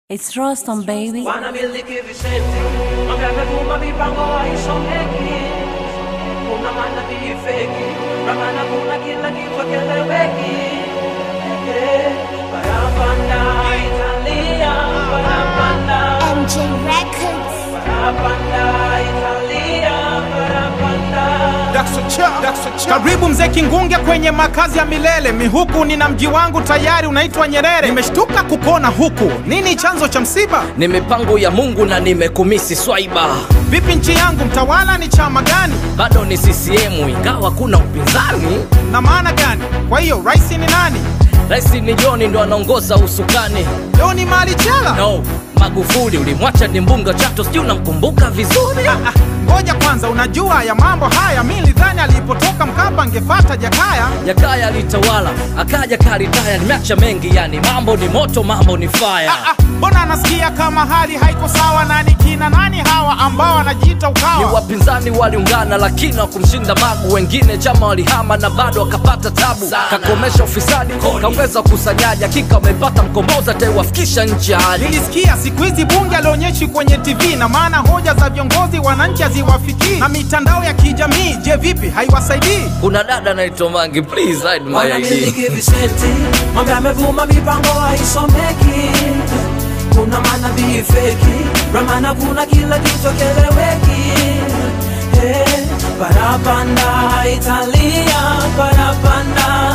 It's Rostam, baby. wanamiliki visenti mambo yamevuma mipango haisomeki kuna manabii feki ramana kuna kila kitu keleweki Eh, barabanda italia barabanda MJ Records. barabanda italia barabanda Karibu mzee Kingunge kwenye makazi ya milele. Mihuku nina mji wangu tayari unaitwa Nyerere. Nimeshtuka kukona huku, nini chanzo cha msiba? ni mipango ya Mungu na nimekumisi swaiba, Vipi nchi yangu, mtawala ni chama gani bado ni CCM ingawa kuna upinzani. na maana gani? Kwa hiyo rais ni nani? Rais ni John ndo anaongoza usukani. Doni Mali Chela? No, Magufuli ulimwacha ni mbunga Chato, sijui unamkumbuka vizuri. Ah, Ngoja kwanza, unajua ya mambo haya, mi nilidhani alipotoka Mkapa angefata Jakaya. Jakaya alitawala akaja karitaya, nimeacha mengi yani, mambo ni moto, mambo ni fire. Ah, ah, Mbona anasikia kama hali haiko sawa? Nani kina nani hawa ambao wanajiita Ni ukawa? wapinzani waliungana lakini hawakumshinda Magu, wengine chama walihama na bado wakapata tabu. Kakomesha ufisadi, kaongeza ukusanyaji, hakika wamepata mkombozi atayewafikisha nchi ya hali Nilisikia siku hizi bunge alionyeshi kwenye TV na maana hoja za viongozi wananchi haziwafikii, na mitandao ya kijamii, je, vipi haiwasaidii? kuna dada anaitwa Mangi, please hide my ID. wanamiliki visenti mambo yamevuma mipango haisomeki kuna manabii feki ramana kuna kila kitu keleweki Eh, barabanda italia barabanda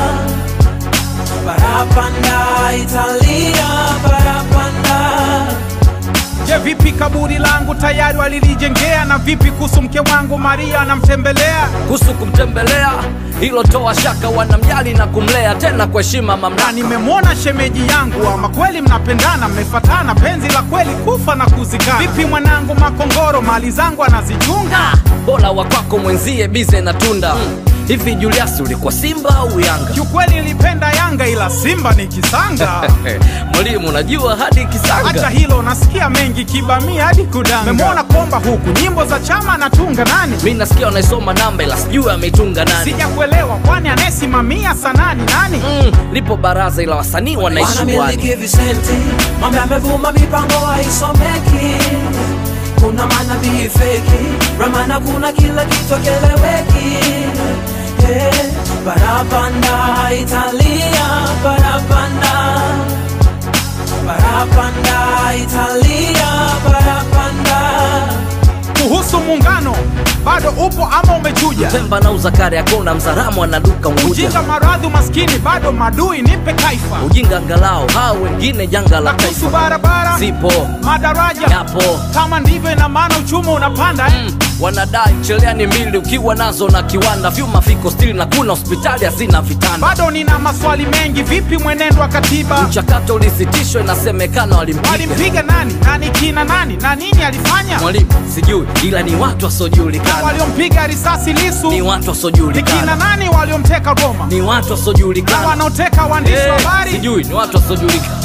barabanda italia barabanda Je, vipi kaburi langu tayari walilijengea? Na vipi kuhusu mke wangu Maria anamtembelea? kuhusu kumtembelea hilo toa shaka, wanamjali na kumlea tena kwa heshima Na mamlaka. nimemwona shemeji yangu, ama kweli mnapendana, mmefatana, penzi la kweli kufa na kuzikana. Vipi mwanangu Makongoro, mali zangu anazichunga? Bora wa kwako mwenzie bize na tunda hivi. Julius, ulikuwa Simba au Yanga? Kiukweli nilipenda Yanga, ila Simba ni kisanga. Mwalimu, unajua hadi Acha Kisanga hilo, nasikia mengi kibamia hadi kudanga. Memwona komba huku, nyimbo za chama anatunga nani? mi nasikia unaisoma namba, ila sijui ameitunga nani. Sijakuelewa, kwani anayesimamia sanani nani? Mm, lipo baraza ila wasanii wanaishi wani. wanamiliki visenti mambo yamevuma mipango haisomeki kuna manabii feki ramana kuna kila kitu keleweki Eh, barabanda italia barabanda barabanda italia barabanda Kuhusu muungano, bado upo ama umechuja? Pemba na uzakari akona mzaramu anaduka Unguja. Ujinga, maradhi, umaskini, bado madui, nipe kaifa. Ujinga angalau hao wengine janga la Na kuhusu taifa barabara, zipo madaraja, yapo kama ndivyo, ina maana uchumi unapanda eh? Mm, wanadai cheleani mbili ukiwa nazo na kiwanda vyuma viko stili na kuna hospitali hazina vitanda. Bado nina maswali mengi, vipi mwenendo wa katiba? Mchakato ulisitishwa, inasemekana walimpiga Walimpiga nani? Nani kina nani? Na nini alifanya? mwalimu, sijui ila ni watu Na wasiojulikana, waliompiga risasi Lisu ni watu ni kina wasiojulikana, nani? Waliomteka Roma ni watu na wasiojulikana, wanaoteka waandishi wa Eh, habari? sijui ni watu wasiojulikana.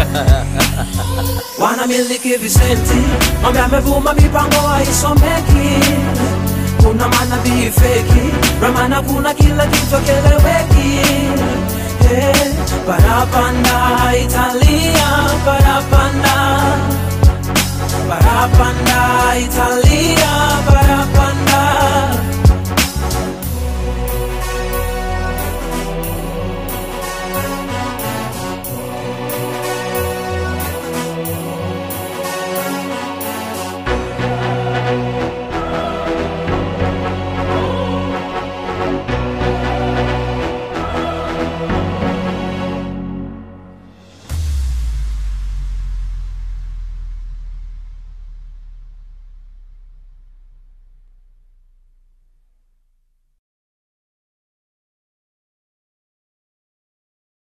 wanamiliki visenti mambo yamevuma mipango haisomeki kuna manabii feki ramana kuna kila kitu keleweki Eh, barabanda italia barabanda